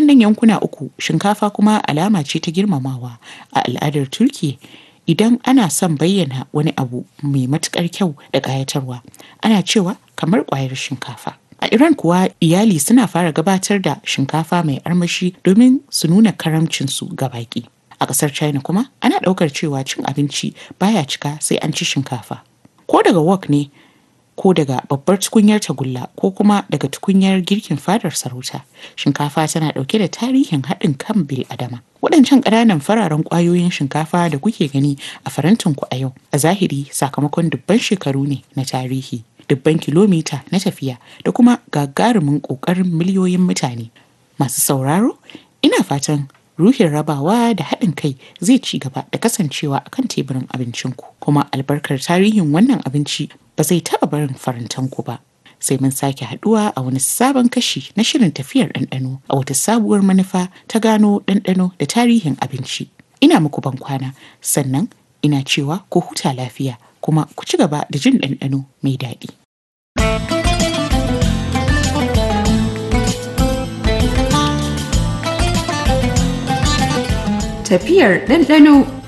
waɗannan yankuna uku shinkafa kuma alama ce ta girmamawa a al'adar Turki idan ana son bayyana wani abu mai matuƙar kyau da ƙayatarwa ana cewa kamar ƙwayar shinkafa. A Iran kuwa iyali suna fara gabatar da shinkafa mai armashi domin su nuna karamcinsu ga baƙi. A ƙasar China kuma ana ɗaukar cewa cin abinci baya cika sai an ci shinkafa. Ko daga wok ne ko daga babbar tukunyar tagulla ko kuma daga tukunyar girkin fadar sarauta shinkafa tana ɗauke da tarihin haɗin kan bil adama waɗancan ƙananan fararen ƙwayoyin shinkafa da kuke gani a farantinku a yau a zahiri sakamakon dubban shekaru ne na tarihi dubban kilomita na tafiya da kuma gagarumin ƙoƙarin miliyoyin mutane masu sauraro ina fatan ruhin rabawa da haɗin kai zai ci gaba da kasancewa akan teburin abincinku kuma albarkar tarihin wannan abinci ba zai taɓa barin farantanku ba sai mun sake haɗuwa a wani sabon kashi na shirin tafiyar ɗanɗano a wata sabuwar manufa ta gano ɗanɗano da tarihin abinci ina muku ban kwana sannan ina cewa ku huta lafiya kuma ku ci gaba da jin ɗanɗano mai daɗi. Tafiyar ɗanɗano